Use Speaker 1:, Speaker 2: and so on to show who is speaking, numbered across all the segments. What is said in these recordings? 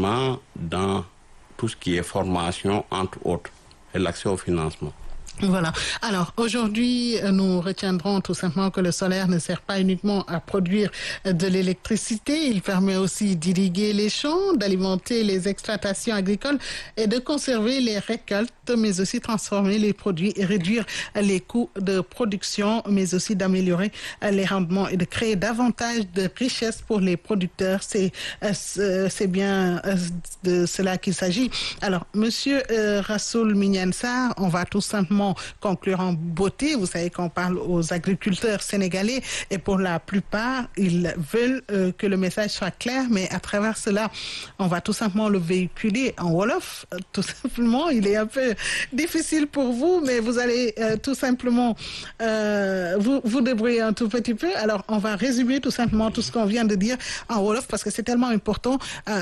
Speaker 1: financement dans tout ce qui est formation, entre autres, et l'accès au financement.
Speaker 2: Voilà. Alors aujourd'hui, nous retiendrons tout simplement que le solaire ne sert pas uniquement à produire de l'électricité, il permet aussi d'irriguer les champs, d'alimenter les exploitations agricoles et de conserver les récoltes, mais aussi transformer les produits et réduire les coûts de production, mais aussi d'améliorer les rendements et de créer davantage de richesses pour les producteurs. C'est c'est bien de cela qu'il s'agit. Alors, Monsieur euh, Rassoul Mignane-Sarr, on va tout simplement conclure en beauté. Vous savez qu'on parle aux agriculteurs sénégalais et pour la plupart, ils veulent euh, que le message soit clair, mais à travers cela, on va tout simplement le véhiculer en Wolof. Euh, tout simplement, il est un peu difficile pour vous, mais vous allez euh, tout simplement vous, vous débrouiller un tout petit peu. Alors, on va résumer tout simplement tout ce qu'on vient de dire en Wolof parce que c'est tellement important.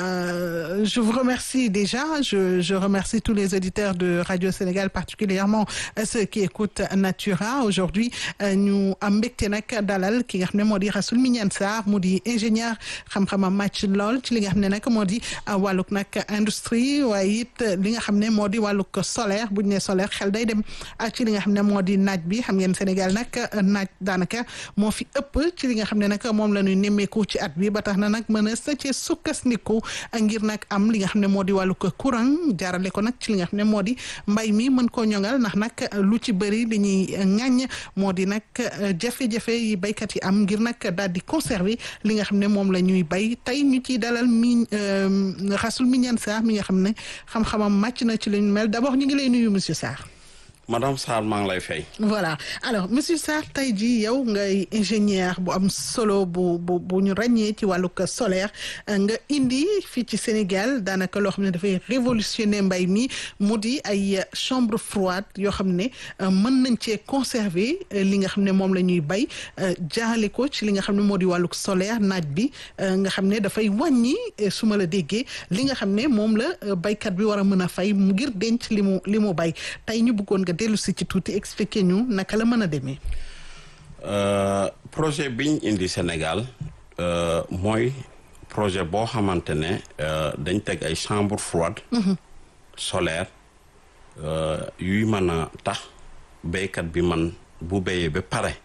Speaker 2: je vous remercie déjà. Je, je remercie tous les auditeurs de Radio Sénégal, particulièrement ceux qui écoutent Natura aujourd'hui ñu am mbégte nag dalal ki nga xam ne moo di Rassoul Mignane Sarr mu di ingénieur xam-xamam màcc lool ci li nga xam ne nag moo di wàllug nag industrie waaye it li nga xam ne moo di wàllug solaire bu ñu nee solaire xel day dem ci li nga xam ne moo di naaj bi xam ngeen Sénégal nag naaj daanaka moo fi ëpp ci li nga xam ne nag moom la ñuy nemmeeku ci at bi ba tax na nag mën a sa ci sukkandiku ngir nag am li nga xam ne moo di wàllug courant jaarale ko nag ci li nga xam ne moo di mbay mi mën koo ñoŋal ndax nag lu ci bëri li ñuy ŋàññ moo di nag jafe-jafe yi baykat yi am ngir nag daal di conserver li nga xam ne moom la ñuy bay tey ñu ciy dalal mi Rassoul Mignane Sarr mi nga xam ne xam-xamam màcc na ci li ñu mel d'abord ñu ngi lay nuyu monsieur Sarr.
Speaker 1: madame Sarr maa ngi lay fay.
Speaker 2: voilà alors monsieur Sarr tey jii yow ngay ingénieur bu am solo bu bu bu ñu ràññee ci wàllug solaire nga indi fii ci Sénégal daanaka loo xam ne dafay révolutionner mbay mi mu di ay chambre froide yoo xam ne mën nañ cee conserver li nga xam ne moom la ñuy bay jaarale ko ci li nga xam ne moo di wàllug solaire naaj bi nga xam ne dafay wàññi su ma la déggee li nga xam ne moom la baykat bi war a mën a fay ngir denc li mu li mu bay tey ñu bëggoon nga dellu si ci tuuti expliquer ñu naka la mën a demee.
Speaker 1: projet biñ indi Sénégal mooy projet boo xamante ne dañ teg ay chambre froide solaire yuy mën a tax béykat bi man bu béyee ba pare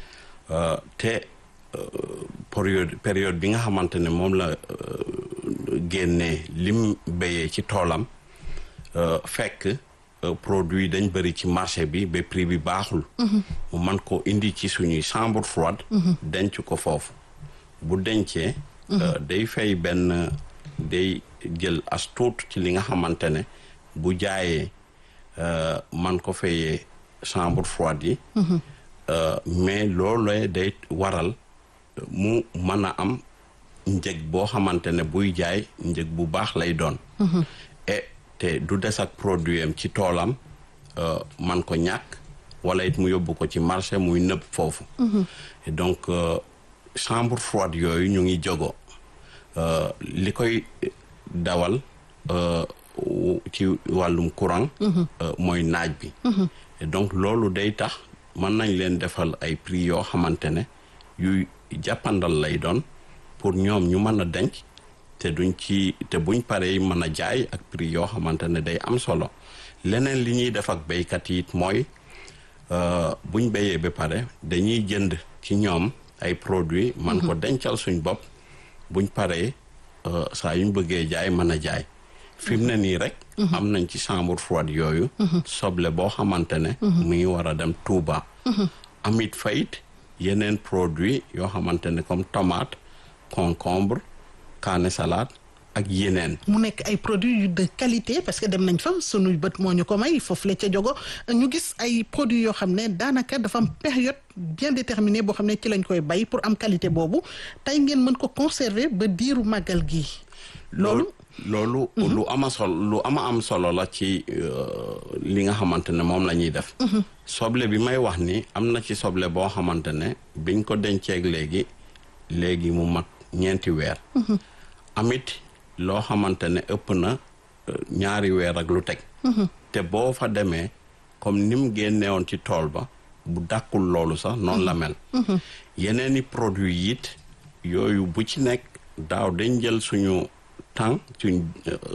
Speaker 1: te période période bi nga xamante ne moom la génnee lim béyee ci toolam fekk produit dañ bëri ci marché bi ba prix bi baaxul mu man ko indi ci suñuy chambre froide denc ko foofu bu dencee day fay benn day jël as tuut ci li nga xamante ne bu jaayee man ko fayee chambre froide yi mais loolu day waral mu mën a am njëg boo xamante ne buy jaay njëg bu baax lay doon et te du des ak produit am ci toolam man ko ñàkk wala it mu yóbbu ko ci marché muy nëb foofu donc chambre froide yooyu ñu ngi jogo li koy dawal ci wàllum courant mooy naaj bi donc loolu day tax mën nañ leen defal ay prix yoo xamante ne yuy jàppandal lay doon pour ñoom ñu mën a denc te duñ ci te buñ paree mën a jaay ak prix yoo xamante ne day am solo leneen li ñuy def ak béykat yi it mooy buñ béyee ba pare dañuy jënd ci ñoom ay produits man ko dencal suñ bopp buñ paree saa yuñ bëggee jaay mën a jaay fi mu ne nii rek am nañ ci chambre froide yooyu soble boo xamante ne mu ngi war a dem Touba amit fayit yeneen produit yoo xamante ne comme tomate concombre kaane salade ak yeneen.
Speaker 2: mu nekk ay produits de qualité parce que dem nañ fa sunuy bët moo ñu ko may foofu la ca jogo ñu gis ay produits yoo xam ne daanaka dafa am période bien déterminée boo xam ne ci lañ koy bay pour am qualité boobu tey ngeen mën ko conserver ba diiru màggal gi loolu
Speaker 1: loolu lu ama solo lu ama am solo la ci li nga xamante ne moom la ñuy def soble bi may wax ni am na ci soble boo xamante ne biñ ko denceeg léegi léegi mu mat ñeenti weer amit loo xamante ne ëpp na ñaari weer ak lu teg te boo fa demee comme ni mu génnewoon ci tool ba bu dàkkul loolu sax noonu la mel yeneeni produit it yooyu bu ci nekk daaw dañ jël suñu temps ci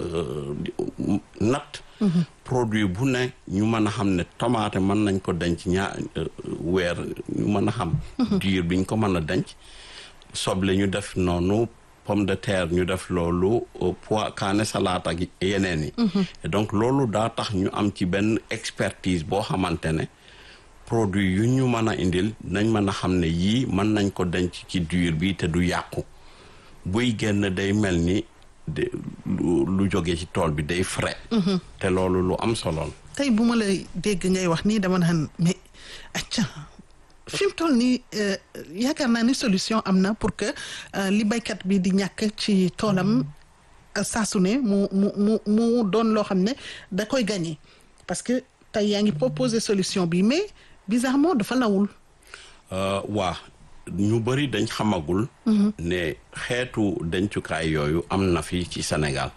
Speaker 1: natt produit bu ne ñu mën a xam ne tomate mën nañ ko denc ñaa weer ñu mën a xam diir biñ ko mën a denc soble ñu def noonu pomme de terre ñu def loolu pois kaane salade ak yeneen yi donc loolu daa tax ñu am ci benn expertise boo xamante ne produit yu ñu mën a indil nañ mën a xam ne yii mën nañ ko denc ci diir bi te du yàqu buy génn day mel ni de lu jóge ci tool bi day frais te loolu lu am solo
Speaker 2: tey bu ma lay dégg ngay wax nii dama naan mais acca fi mu toll nii yaakaar naa ni solution am na pour que li baykat bi di ñàkk ci toolam saa su ne mu mu mu mu doon loo xam ne da koy gagné parce que tey yaa ngi proposé solution bi mais bizarrement dafa lawul.
Speaker 1: waa ñu bëri dañ xamagul. ne xeetu dencukaay yooyu am na fi ci Sénégal.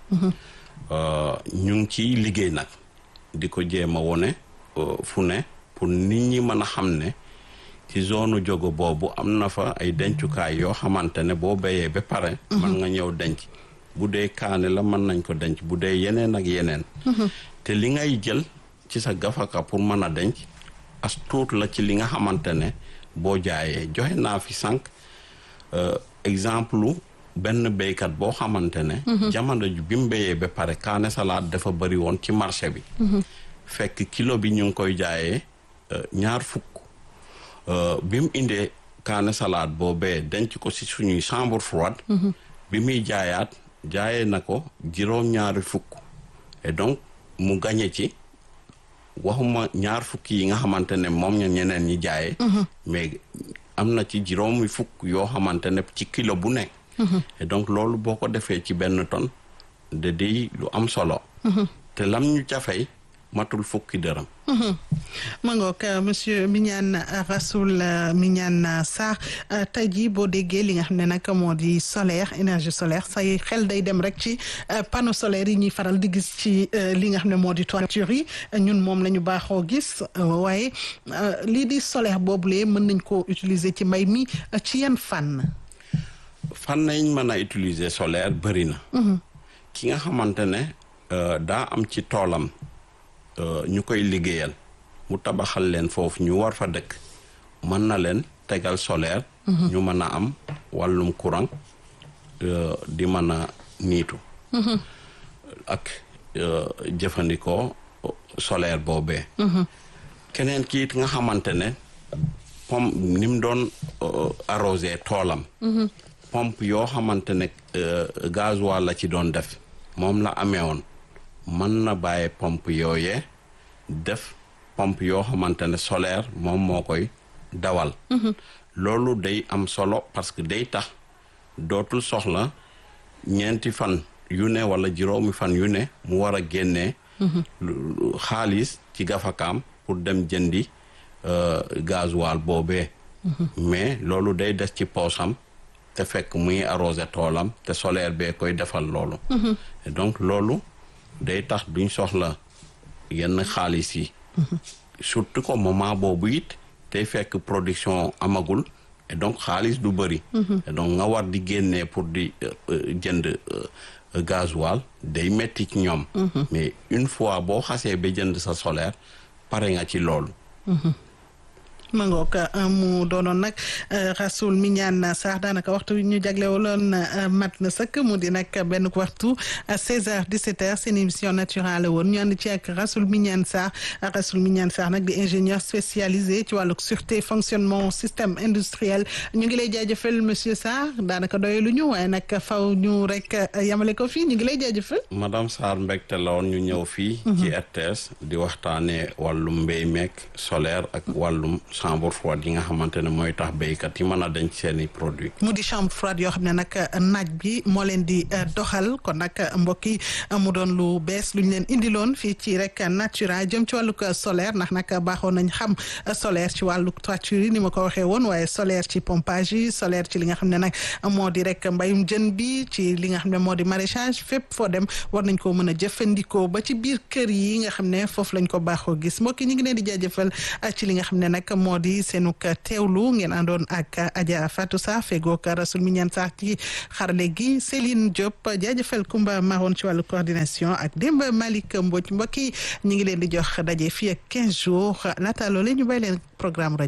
Speaker 1: ñu ngi ciy liggéey nag di ko jéem a wone fu ne pour nit ñi mën a xam ne. ci zone jogo boobu am na fa ay dencukaay yoo xamante ne boo béyee ba pare mën nga ñëw denc bu dee kaane la mën nañ ko denc bu dee yeneen ak yeneen te li ngay jël ci sa gafaka pour mën a denc as tuut la ci li nga xamante ne boo jaayee joxe naa fi sànq exemple benn béykat boo xamante ne jamono ji bi mu béyee ba pare kaane salade dafa bëri woon ci marché bi fekk kilo bi ñu ngi koy jaayee ñaar fukk bi mu indee kaane salade boobee denc ko ci suñuy chambre froide bi muy jaayaat jaayee na ko juróom-ñaari fukk et donc mu gañe ci waxuma ñaar fukk yi nga xamante ne moom ña ñeneen ñi jaayee mais am na ci juróomi fukk yoo xamante ne ci kilo bu nekk et donc loolu boo ko defee ci benn tonne de day lu am solo te lam ñu cafey matul fukki dërëm
Speaker 2: ma ngoog monsieur Mignane Rassoul Mignane Sarr tey jii boo déggee li nga xam ne nag moo di solaire énergie solaire say xel day dem rek ci panneau solaire yi ñuy faral di gis ci li nga xam ne moo di toiture yi ñun moom la ñu baaxoo gis waaye lii di solaire boobulee mën nañ koo utiliser ci mbay mi ci yan fànn
Speaker 1: fànn nañ mën a utiliser solaire bëri na ki nga xamante ne daa am ci toolam ñu koy liggéeyal mu tabaxal leen foofu ñu war fa dëkk mën na leen tegal solaire ñu mën a am wàllum courant di mën a niitu ak jëfandikoo solaire boobee keneen kiit nga xamante ne pompe ni mu doon arrosé toolam pompe yoo xamante ne gasoil la ci doon def moom la amee woon mën na bàyyi pompe yooyee def pompe yoo xamante ne solaire moom moo koy dawal loolu day am solo parce que day tax dootul soxla ñeenti fan yu ne wala juróomi fan yu ne mu war a génnee xaalis ci gafakaam pour dem jëndi gasoil boobee mais loolu day des ci poosam te fekk muy arrosé toolam te solaire bee koy defal loolu donc loolu day tax duñ soxla yenn xaalis yi surtout ko moment boobu it tey fekk production amagul et donc xaalis du bëri et donc nga war di génnee pour di jënd gasoil day metti ci ñoom mais une fois boo xasee ba jënd sa solaire pare nga ci loolu
Speaker 2: ma ngoog mu doonoon nag Rassoul Mignane Sarr daanaka waxtu ñu jaglewaloon mat na sëkk mu di nag benn waxtu 16h 17h seen émission naturelle woon ñu ànd ci ak Rassoul Mignane Sarr Rassoul Mignane Sarr nag di ingénieur spécialisé ci wàllu sûreté fonctionnement système industriel ñu ngi lay jaajëfal monsieur Sarr daanaka doyelu ñu waaye nag faw ñu rek yamale ko fii ñu ngi lay jaajëfal.
Speaker 1: madame Sarr mbégte la woon ñu ñëw fii. ci RTS di waxtaanee wàllum mbéy meek solaire ak wàllum. chambre froide yi nga xamante ne mooy tax béykat yi mën a denc seeni produit
Speaker 2: mu di chambre froide yoo xam ne nag naaj bi moo leen di doxal kon nag mbokk yi mu doon lu bees lu ñu leen indiloon fii ci rek natura jëm ci wàllug solaire ndax nag baaxoon nañ xam solaire ci wàllu toiture yi ni ma ko waxee woon waaye solaire ci pompage yi solaire ci li nga xam ne nag moo di rek mbayum jën bi ci li nga xam ne moo di maraîchage fépp foo dem war nañ ko mën a jëfandikoo ba ci biir kër yi nga xam ne foofu lañ ko baaxoo gis mbokk yi ñu ngi leen di jaajëfal ci li nga xam ne nag moo di seenuk teewlu ngeen àndoon ak Adja Fatou Sarr fegook Rasoul Mignane Sarr ci xarale gi Céline Diop jaajëfal Kumba Maroon ci wàllu coordination ak Demba Malick Mbodj mbokk yi ñu ngi leen di jox daje fii ak 15 jours laata loolu ñu bàyyi leen programme rajo